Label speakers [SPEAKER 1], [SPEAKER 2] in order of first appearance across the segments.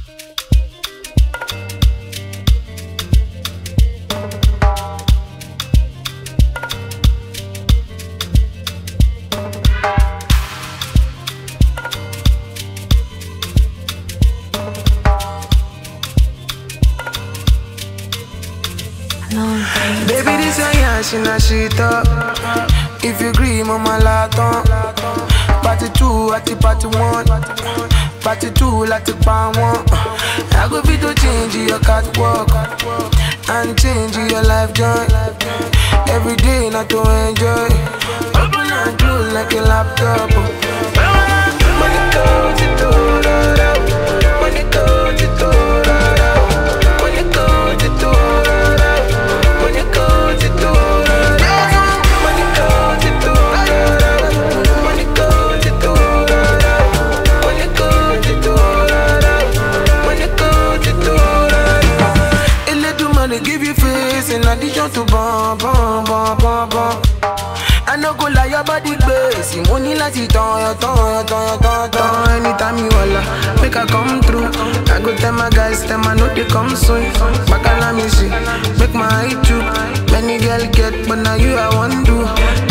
[SPEAKER 1] Baby, this a yash in a shit up. If you agree, mama laton. Party two, at the party one. Party two, like the pan one. I go be to change your catwalk and change your life joy. Every day, not to enjoy. Open and close like a laptop. Money goes to Money goes to Money goes to Money goes to Money goes to Money goes to Money goes to Money goes to Elédùmarè give you face in addition to bum bum bum bum bum. I no go lie, your body crazy. Mo ní láti tán yọ tán yọ tán yọ tán tán. Anytime you holla, make I come through. I go tell my guys, tell my no they come soon. Bacala me see, make my eye too. Many girl get, but now you I want do.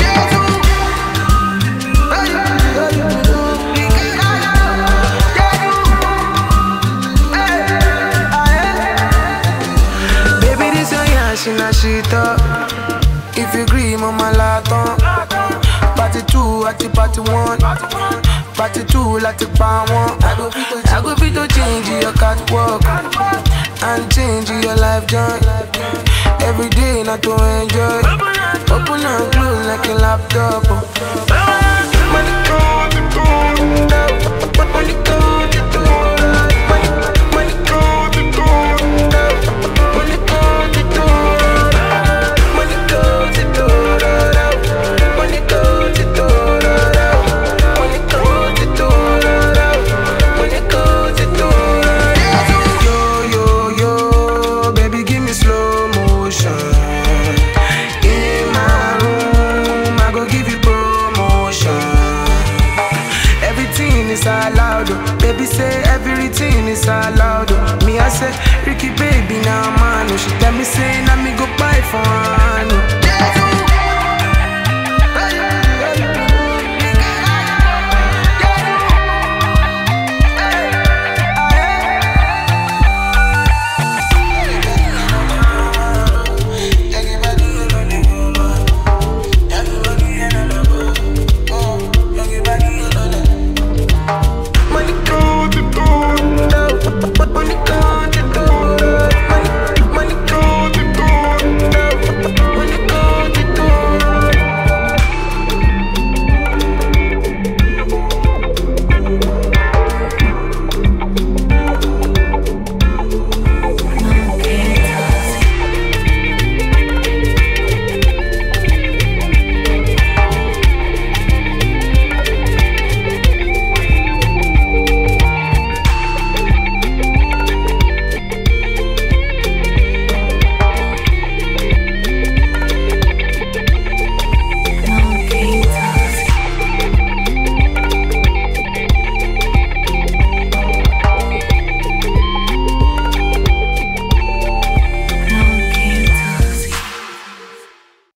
[SPEAKER 1] Baby, this your yash in a shit up. If you agree, mama laton. Party two, at the party one. Party two, like the pan one. I go fit to, I go fit to change your catwalk and change your life joy. Every day, not to enjoy. Open and close like a laptop. Money come to go, money come to go, money, money come to go, money come to go, money come to go, money come to go, money come to go, money come to go. Yo yo yo, baby, give me slow motion. In my room, I go give you promotion. Everything is allowed, oh. baby say everything is allowed. oh. Me I say Ricky baby now man, oh. she tell me say now me go buy for her